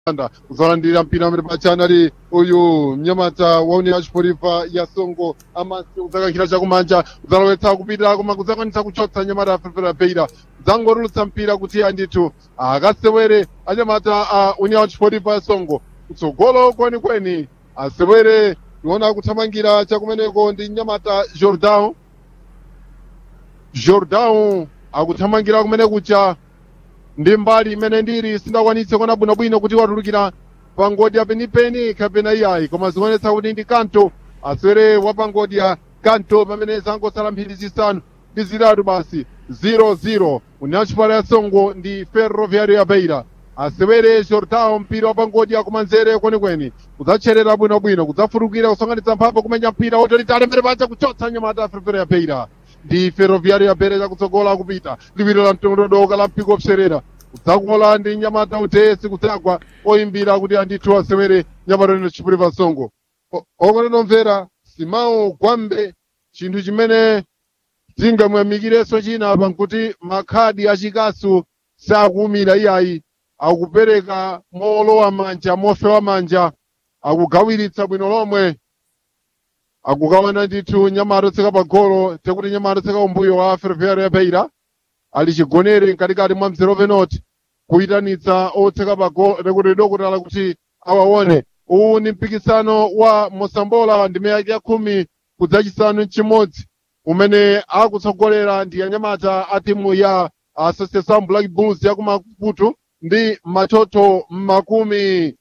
anda kuzalandira mpira amene pachanali uyu mnyamata wa union chipolipa ya songo amasi kuzakankhira chakumanja kuzalowetsa kupita koma kuzakwanisa kuchotsa nyamata afefera beira zangorulutsa mpira kuti andithu akasewere anyamata a union chipolipa ya songo kutsogolo kwenikweni asewere tiona kuthamangira chakumeneko ndi nyamata jordan jordan akuthamangira kumene kucha ndi mbali imene ndiri sindakwanitse kuona bwinobwino kuti watulukira pangodya penipeni kapena iyayi koma zikuonetsa kuti ndi kanto aswere wa pangodya kanto pamene zangosala mphindi zisanu ndi zitatu basi 00 union chipala ya songo ndi ferroviario ya beira asewere jordan mpira wa pangodya kumanzere kwenikweni kudzatcherera bwinobwino kudzafutukira kusonkhanitsa mphamvu kumenya mpira wotolitali mbere paja kuchotsa nyamata ferroviario ya beira ndi ferroviario ya beira chakutsogola kupita liwiro la mtondodoka la mpiko pserera kudzakola ndi nyamata utesi kudzagwa oyimbira kuti andithu asewere nyamata ino chipulipa songo okotenomvera simawo gwambe chinthu chimene tingamuyamikirenso china pankuti makhadi achikasu sakuwumira iyayi akupereka molowa manja mofewa manja akugawiritsa bwino lomwe akukawana ndithu nyamata otseka pagolo tekuti nyamata otseka umbuyo wa ferroviario ya beira ali chigonere mkatikati mwa mzere ovenoti kuyitanitsa otseka pagolo tekuti dokutala kuti awaone uwu ni mpikisano wa mosambola ndime yake ya khumi kudzachisanu mchimodzi umene akutsogolera ndi anyamata a timu ya association black bulls ya kumaputu ndi matoto makumi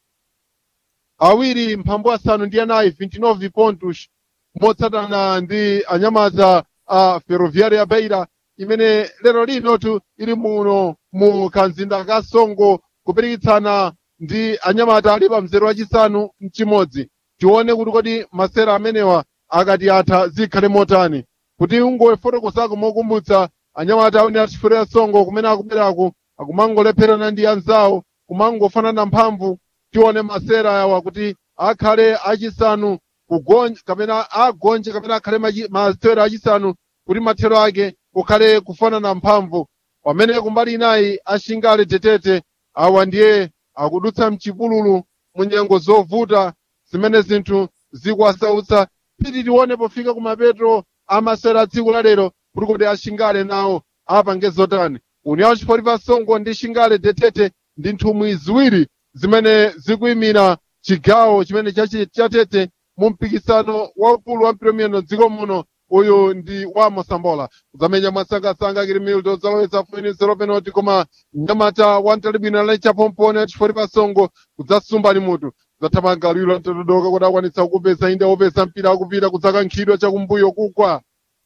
awiri mphambu asanu ndi anayi 29 pontos motsatana ndi anyamata a ferroviario ya beira imene lero linotu ili muno mu kanzinda ka songo kupirikitsana ndi anyamata ali pa mzere wachisanu mchimodzi tione kuti kodi masera amenewa akati atha zikhale motani kuti ungofotokozako mokumbutsa anyamata awene achifero ya songo kumene akuberako akumangolepherana ndi anzawo kumangofanana mphamvu tione masera awa kuti akhale achisanu kugonja kapena agonje kapena akhale machi- masewera achisanu kuti mathero ake kukhale kufanana mphamvu pamene kumbali inayi ashingale tetete awa ndiye akudutsa mchipululu mu nyengo zovuta zimene zinthu zikuwasautsa piti tione pofika kumapeto amasewera tsiku la lero kuti kodi ashingale nawo apange zotani union chipolipa songo ndi shingale tetete ndi nthumwi ziwiri zimene zikuyimira chigawo chimene chachi- chatete mu mpikisano waukulu wa mpiromiyendo dziko muno uyu ndi wa mosambola kudzamenya mwasangasanga kili milto zalowetsa fuini zero penalty koma mnyamata wa mtalibwino ali chapompone chifoti pa songo kudzasumba ni mutu kudzathamanga liwiro mtotodoka kuti akwanitsa kukupeza inde wopeza mpira akupita kudzakankhidwa chakumbuyo kugwa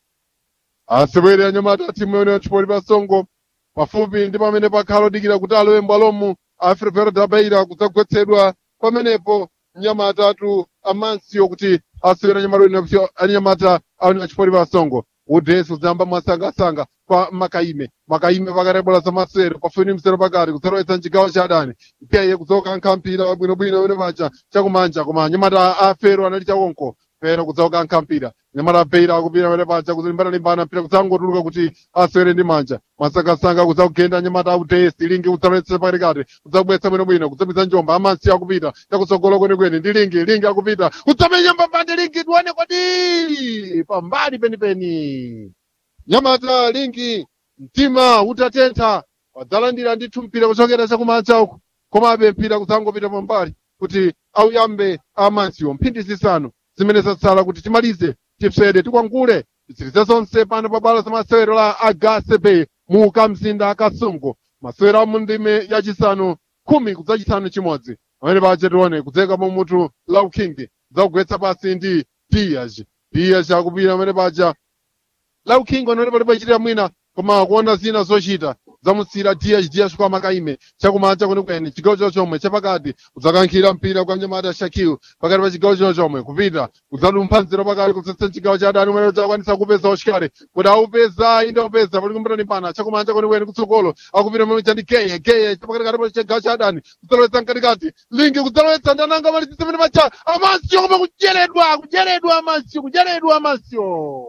asewere anyamata a timu yone chipoti pa songo pafupi ndi pamene pakhala odikira kuti alowe mbwalomu a ferroviario da beira kudzagwetsedwa pamenepo mnyamata atu amansiyo kuti asewera anyamata ino anyamata aone achipoti pa songo udesi udzayamba mwasangasanga kwa makaime makaime pakarebola za masewero pafuni msero pakati kudzalowetsa mchigawo cha adani ipyaye kudzokankha mpira wabwinobwino wene pacha chakumanja koma anyamata a fero anali chakonko fero kudzokankha mpira anyamata a beira akupira wene pacha kulimbana-limbana mpira kudzangotuluka kuti asewere ndi manja mwasangasanga kudzakugenda anyamata a udesi lingi kudzalowetsa pakatikati kudzabwetsa bwinobwino kudzapita njomba amansi akupita chakutsogolo kwenikweni ndi lingi lingi akupita kudzamenya mbambande lingi tione kodi pambali penipeni nyamata lingi mtima utatentha wadzalandira ndithu mpira kuchokera chakumanja uku komabe mpira kudzangopita pambali kuti auyambe amansiwo mphindi zisanu zimene zatsala kuti timalize tipsede tikwangule titsirize zonse pano pa bwalo zamasewero la agasebe mu kamzinda ka songo masewero a mu ndime yachisanu khumi kudzachisanu chimodzi pamene pache tione kudzeka mu mutu lauking kudzakugwetsa pasi ndi dias dias akupita pamene paja lauking anoti pali pachitira mwina koma kuona zina zochita zamusira dias dias kwa makaime chakumanja kwenikweni chigawo chino chomwe chapakati udzakankhira mpira kwa mnyamata shakil pakati pa chigawo chino chomwe kupita udzalumpha nzero pakati kutsatsa chigawo cha adani umene udzakwanisa kupeza ushikale kuti aupeza inde upeza pali kumbirani pana chakumanja kwenikweni kutsogolo akupita mmene chandi geye geye chapakatikati pa chigawo cha adani kudzalowetsa mkatikati lingi kudzalowetsa ndananga malitsi mene pacha amasio koma kujeredwa kujeredwa amasio kujeredwa amasio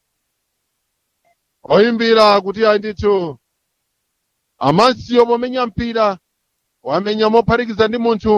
oyimbira kuti ayi ndithu amasio momenya mpira wamenya mophatikiza ndi munthu